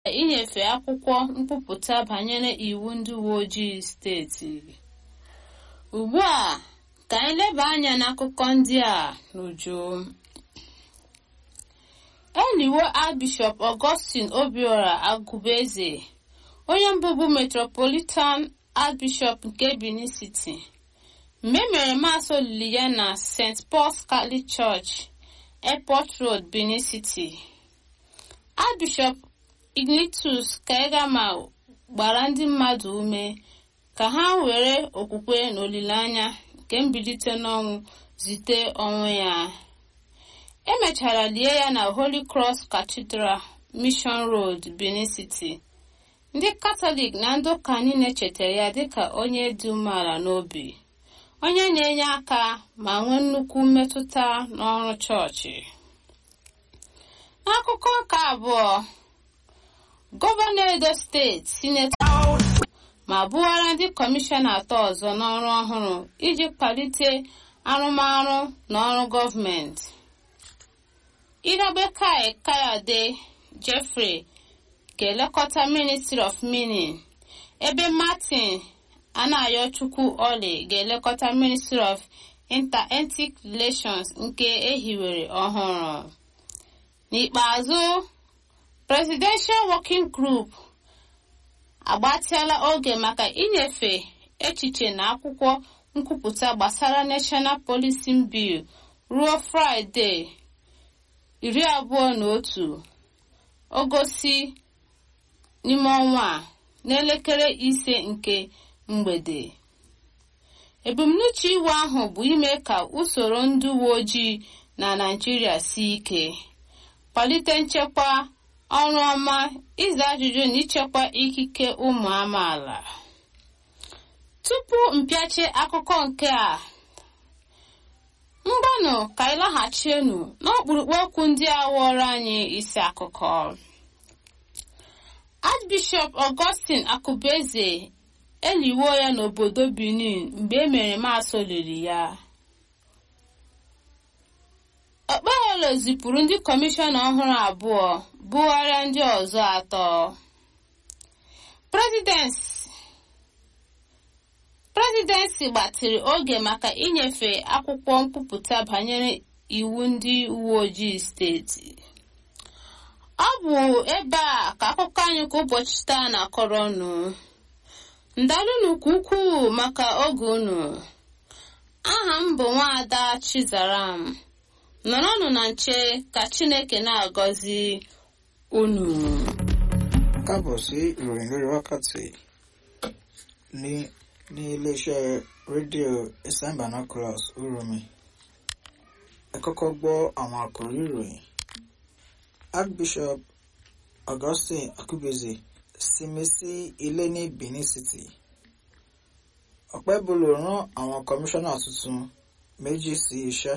inyefe akwụkwọ nkwupụta banyere iwu ndị uwe ojii steeti ugbu a ka anyị leba anya n'akụkọ ndị a n'uju eliwo Archbishop Augustine Obiora Agụbeze onye mbụbu Metropolitan Archbishop nke Benin City mgbe e mere maasị olili ya na St. Paul's Catholic Church Airport Road Benin City Archbishop Ignatius Kaigama gbara ndị mmadụ ume ka ha were okwukwe na olileanya nke mbilite n'ọnwụ zite onwe ya emechara lie ya na Holy Cross Cathedral Mission Road Benin City ndị Katọlik na ndị ụka niile chetara ya dịka onye dị umeala n'obi onye na-enye aka ma nwee nnukwu mmetụta n'ọrụ chọọchị n'akụkọ nke abụọ gọvanọ Edo steeti sinetọ ma bụwara ndị kọmishọna atọ ọzọ n'ọrụ ọhụrụ iji kwalite arụmarụ na ọrụ gọọmenti Irobekai Kayode Jeffrey ga-elekọta Ministry of Mining ebe Martin Anayochukwu Ole ga-elekọta Ministry of Inter-Ethnic Relations nke ehiwere ọhụrụ n'ikpeazụ Presidential Working Group agbatịala oge maka inyefe echiche na akwụkwọ nkwupụta gbasara National Policing Bill ruo Fraịde iri abụọ na otu ogosi n'ime ọnwa a n'elekere ise nke mgbede ebumnuche iwu ahụ bụ ime ka usoro ndị uwe ojii na Naịjirịa sie ike kwalite nchekwa ọrụ ọma ịza ajụjụ na ichekwa ikike ụmụ amaala tupu mpịachi akụkọ nke a mgbanụ ka anyị laghachienu n'ọkpụrụkpụ okwu ndị a wụọrọ anyị isi akụkọ Archbishop Augustine Akụbeze eliwo ya n'obodo Benin mgbe e mere maasị olili ya Okpeholo zipụrụ ndị kọmishọna ọhụrụ abụọ bugharịa ndị ọzọ atọ Presidency gbatịrị oge maka inyefe akwụkwọ nkwupụta banyere iwu ndị uwe ojii steeti ọ bụ ebe a ka akụkọ anyị kwa ụbọchị taa na-akọrọ unu ndalụnụ ka ukwuu maka oge unu aha m bụ nwaada Chizaram nọrọnụ na nche ka Chineke na-agọzi unu. káàbọ̀ sí ìròyìn lórí wákàtí ní ní iléeṣẹ́ rédíò Eastern Binoculars Uromi ẹ kọ́kọ́ gbọ́ àwọn àkòrí ìròyìn Archbishop Augustine Akubeze sinmi sí ilé ní Benin City Ọ̀pẹ́bùlù rán àwọn kọmíṣánná tuntun méjì sí iṣẹ́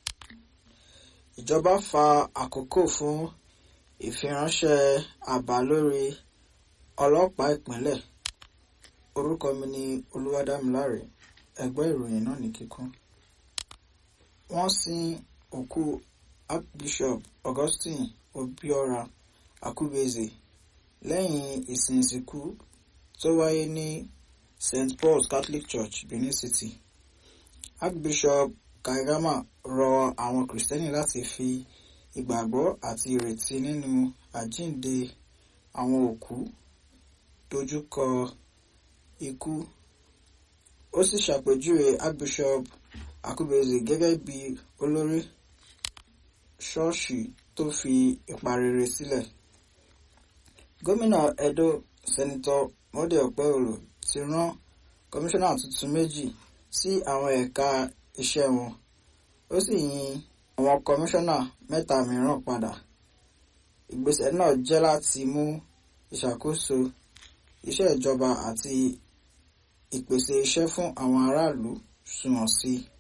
ìjọba fa àkókò fún ìfiránṣẹ́ àbá lórí ọlọ́pàá ìpínlẹ̀ orúkọ mi ni Olúwadámiláre ẹgbẹ́ ìròyìn náà ní kíkún wọ́n sin òkú Archbishop Augustine Obiora Akubeze lẹ́yìn ìsìn ìsìnkú tó wáyé ní St. Paul's Catholic Church Benin City Archbishop Kaigama rọ àwọn Kìrìsìtẹ́nì láti fi ìgbàgbọ́ àti ìrètí nínú àjíǹde àwọn òkú dojúkọ ikú ó sì ṣàpèjúwe Archbishop Akubeze gẹ́gẹ́ bí olórí ṣọ́ọ̀ṣì tó fi ipa rere sílẹ̀ gómìnà Edo Sẹ́nitọ́ Mode Okpeholo ti rán kọmíṣánná tuntun méjì sí àwọn ẹ̀ka iṣẹ́ wọn ó sì yin àwọn kọmíṣánná mẹ́ta mìíràn padà ìgbésẹ̀ náà jẹ́ láti mú ìṣàkóso iṣẹ́ ìjọba àti ìpèsè iṣẹ́ fún àwọn aráàlú sunwọ̀n sí i.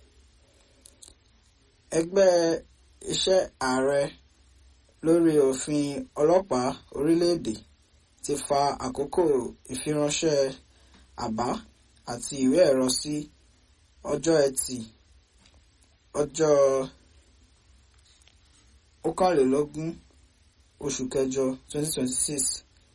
ẹgbẹ́ iṣẹ́ ààrẹ lórí òfin ọlọ́pàá orílẹ̀-èdè ti fa àkókò ìfiránṣẹ́ àbá àti ìwé ẹ̀rọ sí ọjọ́ ẹtì ọjọ́ ọ̀kànlélógún oṣù kẹjọ 2026